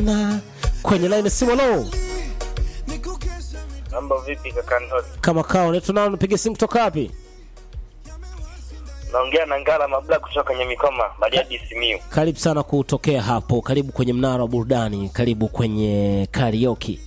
Vienna kwenye line simu. Lo, Mambo vipi kaka Ndoni? kama kao netu nao, napiga simu kutoka wapi? Naongea na Ngala Mabla kutoka Nyamikoma, Bariadi Simiyu. Karibu sana kutokea hapo, karibu kwenye mnara wa burudani, karibu kwenye karaoke.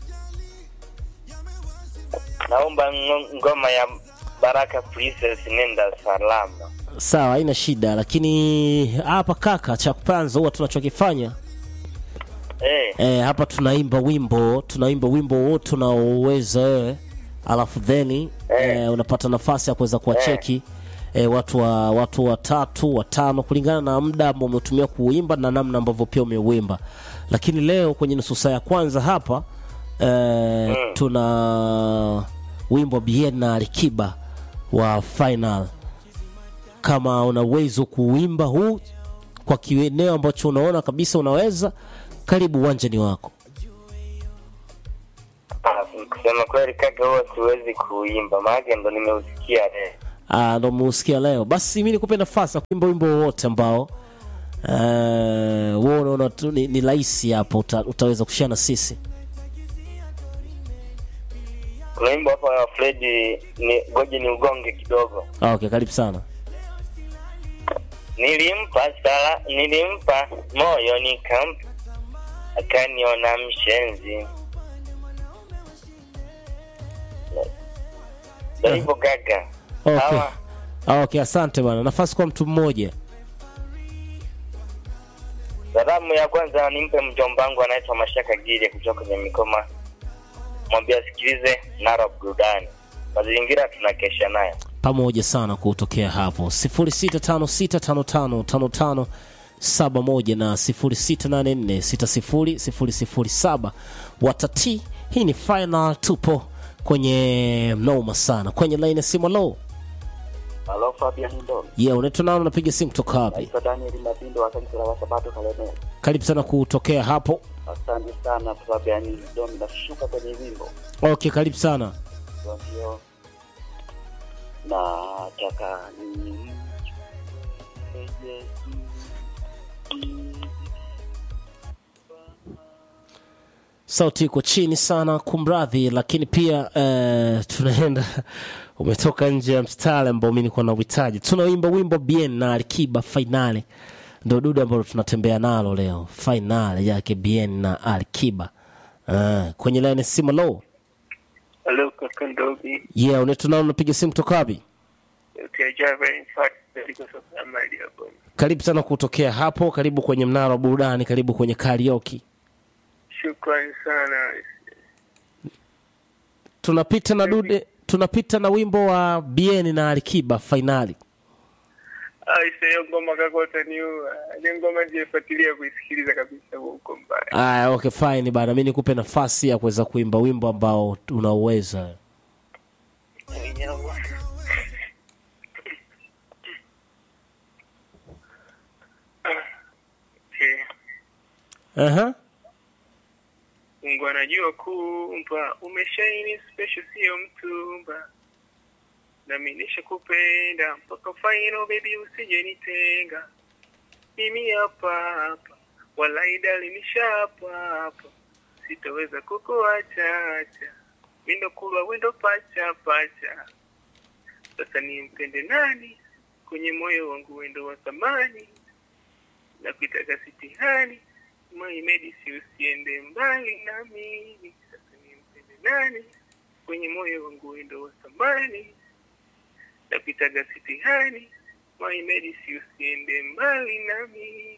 Naomba ngo- ngoma ya Baraka Princess nenda salama. Sawa, haina shida, lakini hapa kaka, cha kwanza huwa tunachokifanya Eh, e, hapa tunaimba wimbo tunaimba wimbo wote unaoweza wewe, alafu then e, unapata nafasi ya kuweza kuwacheki e, watu wa watu watatu watano kulingana na muda ambao umetumia kuuimba na namna ambavyo pia umeuimba. Lakini leo kwenye nusu saa ya kwanza hapa e, tuna wimbo Bien na Alikiba wa final. Kama una uwezo kuuimba huu kwa kieneo ambacho unaona kabisa unaweza, karibu uwanjani wako. kusema kweli kaka, huwa siwezi kuimba, maana ndo nimeusikia leo. Ah, ndo muusikia leo. Basi mi nikupe nafasi ya kuimba wimbo wowote ambao eh, wewe unaona tu ni, ni rahisi hapo, uta, utaweza kushare na sisi. Kuna wimbo hapa wa Fredi ni goje ni ugonge kidogo. Ah, okay, karibu sana. Nilimpa sala, nilimpa moyo nikampa, akaniona mshenzi. Ndo hivyo kaka. Okay. Sawa. Ah, okay, asante bwana. Nafasi kwa mtu mmoja. Salamu ya kwanza nimpe mjomba wangu anaitwa Mashaka Gile kutoka Nyamikoma, mwambie asikilize Nara burudani, mazingira tunakesha nayo. pamoja sana kutokea hapo 0656555571 na 0684600007 watati hii ni final tupo kwenye noma sana kwenye line ya simu low Halo Fabian Ndo. yeah, unaitwa nao unapiga simu kutoka wapi Naitwa Daniel Mabindo wa kanisa la Wasabato Kalemera. karibu sana kutokea hapo Asante sana Fabian Ndo, nashuka kwenye wimbo okay karibu sana Kwa hiyo nataka ni sauti iko chini sana kumradhi lakini pia uh, tunaenda umetoka nje ya mstari ambao mi nilikuwa na uhitaji tunaimba wimbo bien na alikiba fainali ndo dudu ambalo tunatembea nalo leo fainali yake bien na alikiba uh, kwenye laini simu lo Halo kaka Ndobi, yeah unaitwa nao unapiga simu kutoka wapi ukiajava in fact katika soko ya mali hapo. karibu sana kutokea hapo karibu kwenye mnara wa burudani karibu kwenye karaoke Shukrani sana. tunapita na dude tunapita na wimbo wa bien na alikiba fainali Aisha, hiyo ngoma kaka utaniua. Hiyo ngoma nilifuatilia kuisikiliza kabisa huko mbaya. Aya, okay fine bana, mi nikupe nafasi ya kuweza kuimba wimbo ambao unauweza. Okay. Aha. Mungu anajua kumpa, umeshaini special, sio mtumba. Nami nishakupenda mpaka final, baby, usije nitenga. Mimi hapa hapa, walai dali nishapa hapa, sitaweza kukuacha acha. Mindo kulwa wendo pacha pacha. Sasa nimpende nani? Kwenye moyo wangu wendo wa thamani, na kuitaka sitihani Maimedisi usiende mbali nami, sasa nimpende nani? Kwenye moyo wangu wendo wa thamani, napitaga sitihani. Maimedisi usiende mbali nami,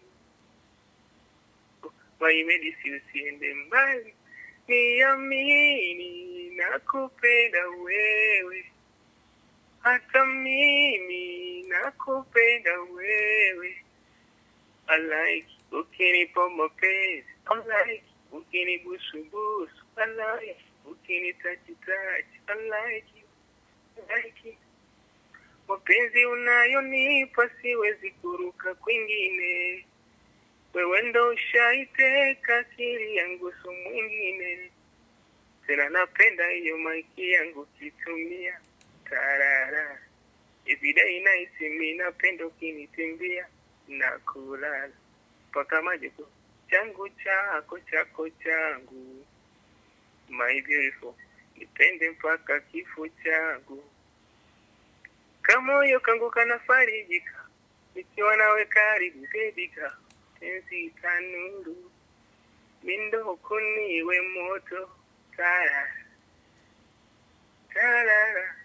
Maimedisi usiende mbali, niamini nakupenda wewe, hata mimi nakupenda wewe. I like ukinipa mapenzi, I like ukinibusubusu, I like ukinitachi tachi, I like you, I like you. Mapenzi unayonipa siwezi kuruka kwingine, wewe ndo ushaiteka akili yangu, so mwingine tena. Napenda hiyo maiki yangu kitumia tarara everyday night, mi napenda ukinitimbia na kulala mpaka maji changu chako chako changu my beautiful nipende mpaka kifo changu kamoyo kangu kanafarijika nikiwa nawe karibu bebika penzi tanuru mindoko niwe moto tara tarara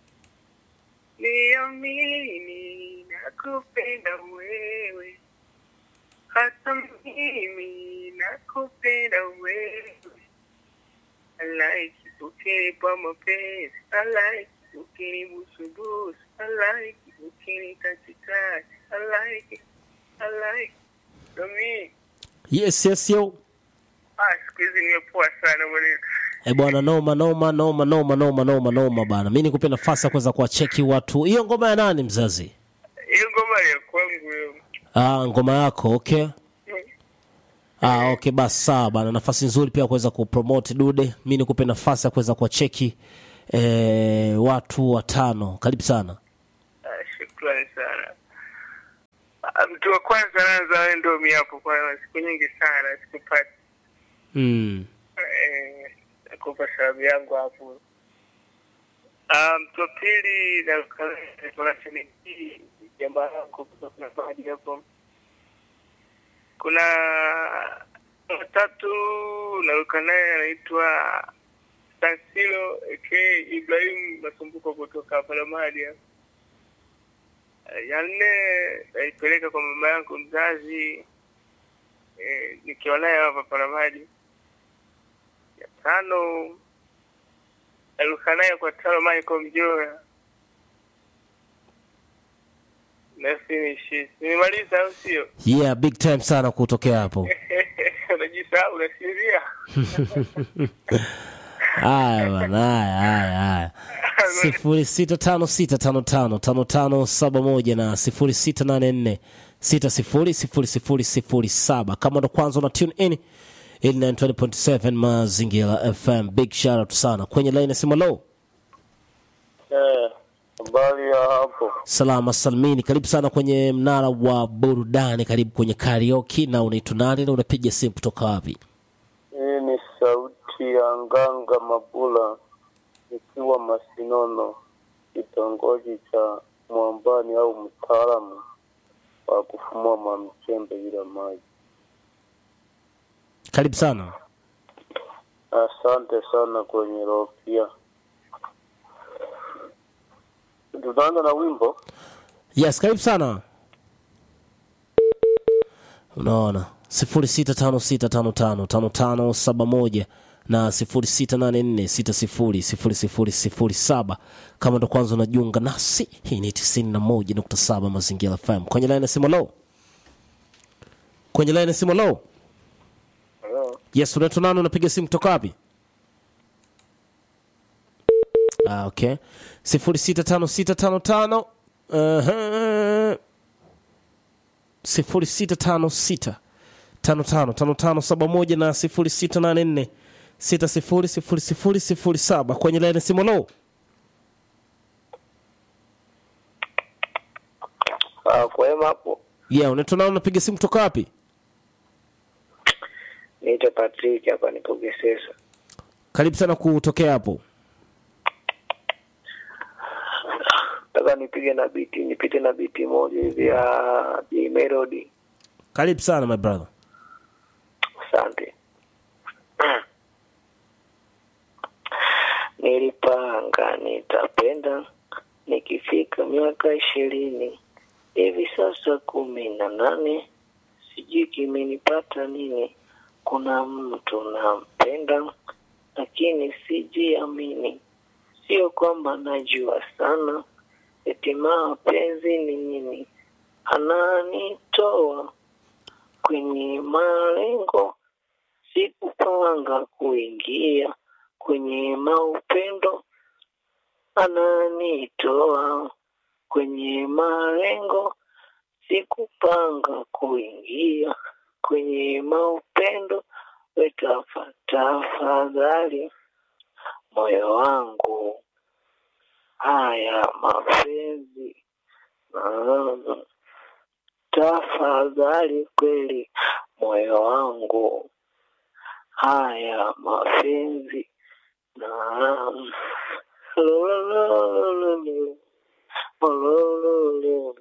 niamini nakupenda wewe hata mimi nakupenda wewe I like it ukinipa mapenzi I like it ukinibusubusu I like it ukinitachitachi I like it I like it Domi yes yes yo ah siku hizi nimepoa sana mwanangu e bwana noma noma noma noma noma noma noma bana mi nikupe nafasi ya kuweza kuwacheki watu hiyo ngoma ya nani mzazi hiyo ngoma ya kwangu hiyo ah, ngoma yako okay ah, okay basi sawa bana nafasi nzuri pia kuweza kupromote dude mi nikupe nafasi ya kuweza kuwacheki eh, watu watano karibu sana Ah, shukrani sana Ah, mtu wa kwanza naanza wewe ndo mi hapo kwa siku nyingi sana sikupati mm. eh, nakupa sababu yangu hapo Ah, mtu wa pili nakanashenii jamba langu kuna maji hapo kuna watatu naruka naye anaitwa Stansilo aka Ibrahim Masumbuko kutoka Palamadi. Ya nne naipeleka kwa mama yangu mzazi eh, nikiwa naye hapa Palamadi. Ya tano naruka naye kwa tano Michael Mjora na finish. Nimemaliza au sio? yeah big time sana kutokea hapo Unajisahau, unasinzia. haya bana haya haya haya sifuri sita tano sita tano tano tano tano saba moja na sifuri sita nane nne sita sifuri sifuri sifuri sifuri saba kama ndo kwanza una tune in ili 920.7 mazingira fm big shout out sana kwenye line ya simu low Eh, habari ya hapo. salama salmini karibu sana kwenye mnara wa burudani karibu kwenye karaoke na unaitwa nani na unapiga simu kutoka wapi Hii ni sauti ya Nganga Mabula ikiwa Masinono, kitongoji cha Mwambani au mtaalamu wa kufumua mamchembe bila maji. karibu sana Asante sana kwenye rofia. Tutaanza na wimbo yes karibu sana unaona sifuri sita tano sita tano tano tano tano saba moja na sifuri sita nane nne sita sifuri sifuri sifuri sifuri saba kama ndo kwanza unajiunga nasi hii ni tisini na moja nukta saba mazingira fm kwenye laini ya simu lo kwenye laini ya simu lo yes unaitwa nani unapiga simu kutoka wapi ah, okay sifuri sita tano sita tano tano uh-huh. sifuri sita tano sita tano tano tano tano saba moja na sifuri sita nane nne sita sifuri sifuri sifuri sifuri saba kwenye laini ya simu lo Ah, kwema hapo. yeah unaitwa nani unapiga simu kutoka wapi Niite Patrick hapa nipo Gesesa. karibu sana kutokea hapo Nataka nipige na biti, nipite na biti moja hivi ya J Melody. karibu sana my brother Asante. Nilipanga nitapenda nikifika miaka ishirini, hivi sasa kumi na nane, sijui kimenipata nini. Kuna mtu nampenda, lakini sijiamini. Sio kwamba najua sana, eti mapenzi ni nini, ananitoa kwenye malengo, sikupanga kuingia kwenye maupendo, ananitoa kwenye malengo, sikupanga kuingia kwenye maupendo. Wetafa tafadhali moyo wangu, haya mapenzi ah, tafadhali kweli moyo wangu, haya mapenzi na Lolololo, lolololo,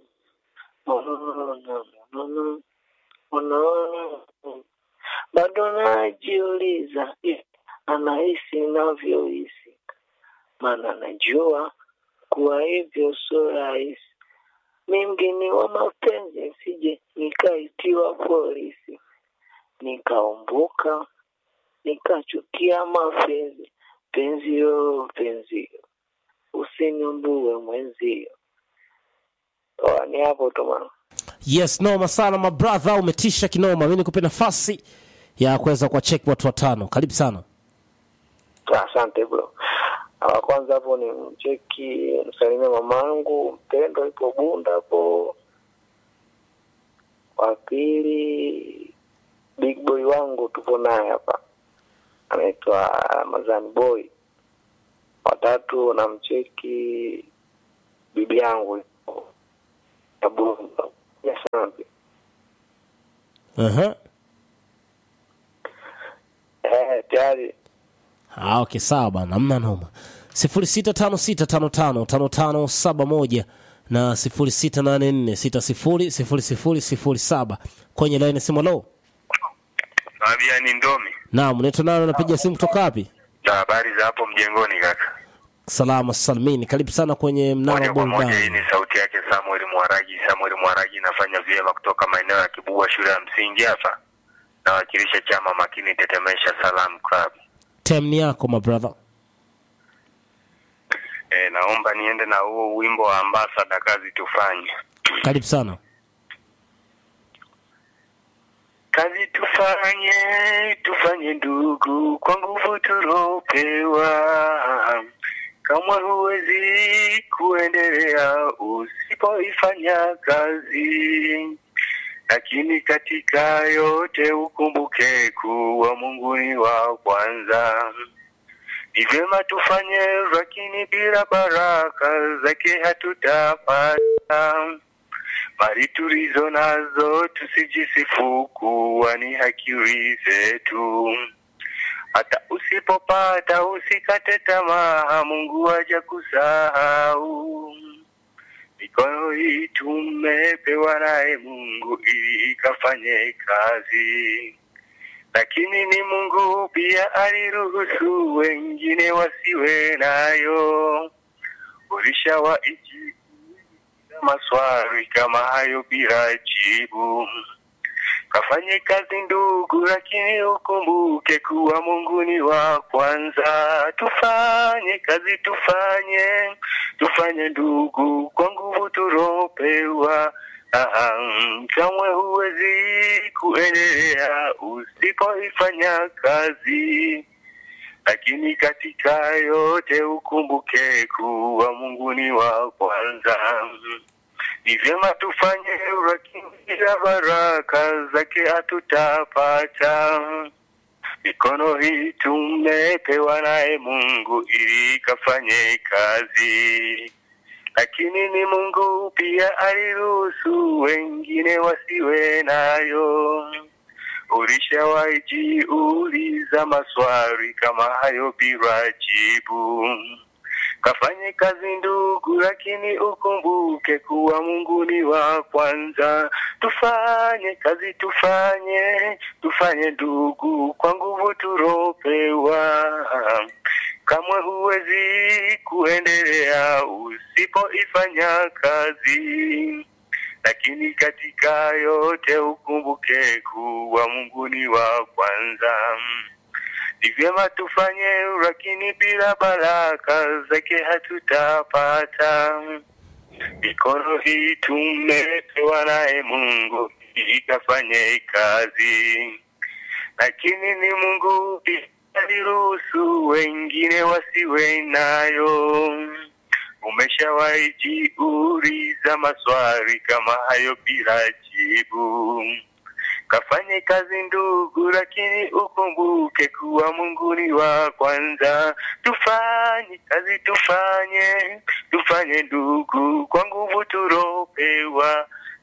lolololo, lolololo. bado najiuliza eh, anahisi navyohisi, maana najua kuwa hivyo sio rahisi. Mi mgeni wa mapenzi, sije nikaitiwa polisi, nikaumbuka nikachukia mapenzi. Penzio, penzio, usiniumbue mwenzio. Oh, ni hapo tu mama. yes noma sana my brother umetisha kinoma mi nikupe nafasi ya kuweza kuwacheki watu watano karibu sana Asante bro. Ah, Kwanza hapo ni mcheki msalimia mamangu mpendo ipo Bunda hapo. Wa pili big boy wangu tupo naye hapa, anaitwa Ramazani boy. Watatu namcheki bibi yangu ipo ya Bunda. Asante. uh-huh. Eh, tayari Ah, okay sawa bana amna noma sifuri sita tano sita tano tano tano tano saba moja na sifuri sita nane nne sita sifuri sifuri sifuri sifuri saba kwenye laini simu lo Fabian Ndomi. naam unaitwa nani unapiga simu kutoka wapi Na habari za hapo mjengoni kaka. salama salimini karibu sana kwenye mnara Moja wa kwa moja hii burudani ni sauti yake Samuel Mwaragi. Samuel Mwaragi nafanya vyema kutoka maeneo ya Kibua shule ya msingi hapa. Nawakilisha chama makini tetemesha Salam Club. tem ni yako my brother E, naomba niende na huo wimbo wa ambasada kazi tufanye. karibu sana Kazi tufanye, tufanye ndugu, kwa nguvu tulopewa. Kama huwezi kuendelea usipoifanya kazi, lakini katika yote ukumbuke kuwa Mungu ni wa kwanza. Ni vyema tufanye, lakini bila baraka zake hatutapata mali tulizo nazo tusijisifu kuwa ni akili zetu. Hata usipopata usikate tamaa, Mungu haja kusahau. Mikono hii tumepewa naye Mungu ili ikafanye kazi, lakini ni Mungu pia aliruhusu wengine wasiwe nayo. Ulishawaiji maswali kama hayo bila jibu. Kafanye kazi ndugu, lakini ukumbuke kuwa Mungu ni wa kwanza. Tufanye kazi, tufanye tufanye ndugu, kwa nguvu tulopewa. Aha, kamwe huwezi kuendelea usipoifanya kazi lakini katika yote ukumbuke kuwa Mungu ni wa kwanza. Ni vyema tufanye, lakini bila baraka zake hatutapata. Mikono hii tumepewa naye Mungu ili ikafanye kazi, lakini ni Mungu pia aliruhusu wengine wasiwe nayo. Ulishawahi jiuliza maswali kama hayo bila jibu? Kafanye kazi ndugu, lakini ukumbuke kuwa Mungu ni wa kwanza. Tufanye kazi, tufanye tufanye ndugu, kwa nguvu tulopewa. Kamwe huwezi kuendelea usipoifanya kazi lakini katika yote ukumbuke kuwa Mungu ni wa kwanza. Ni vyema tufanye, lakini bila baraka zake hatutapata. Mikono hii tumepewa naye Mungu ili ikafanye kazi, lakini ni Mungu pia aliruhusu wengine wasiwe nayo. Umeshawahi jiuliza maswali kama hayo bila jibu? Kafanye kazi ndugu, lakini ukumbuke kuwa Mungu ni wa kwanza. Tufanye kazi, tufanye tufanye ndugu, kwa nguvu tulopewa.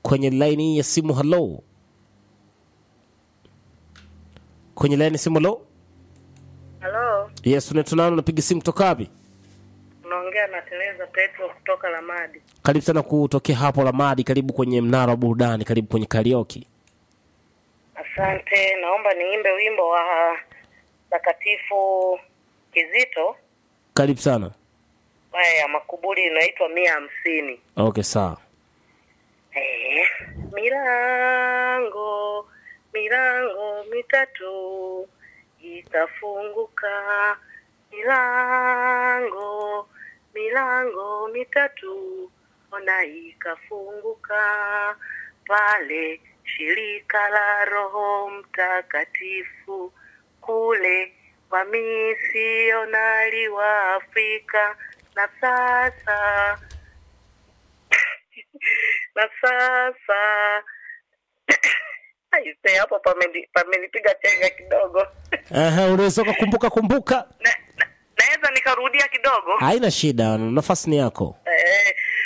kwenye laini ya simu halo kwenye laini ya simu halo Halo, yes unaitwa nani unapiga simu kutoka wapi unaongea na Teresa Petro kutoka Lamadi. karibu sana kutokea hapo lamadi karibu kwenye mnara wa burudani karibu kwenye karioki Asante, naomba niimbe wimbo wa Takatifu Kizito karibu sana haya ya makuburi inaitwa mia hamsini. okay sawa Eh, milango milango mitatu itafunguka, milango milango mitatu ona ikafunguka pale shirika la Roho Mtakatifu kule wamisionari wa Afrika na sasa na sasa aise hapo pameni- pamenipiga chenga kidogo Aha, unaweza ukakumbuka kumbuka Na- na- naweza nikarudia kidogo haina shida nafasi ni yako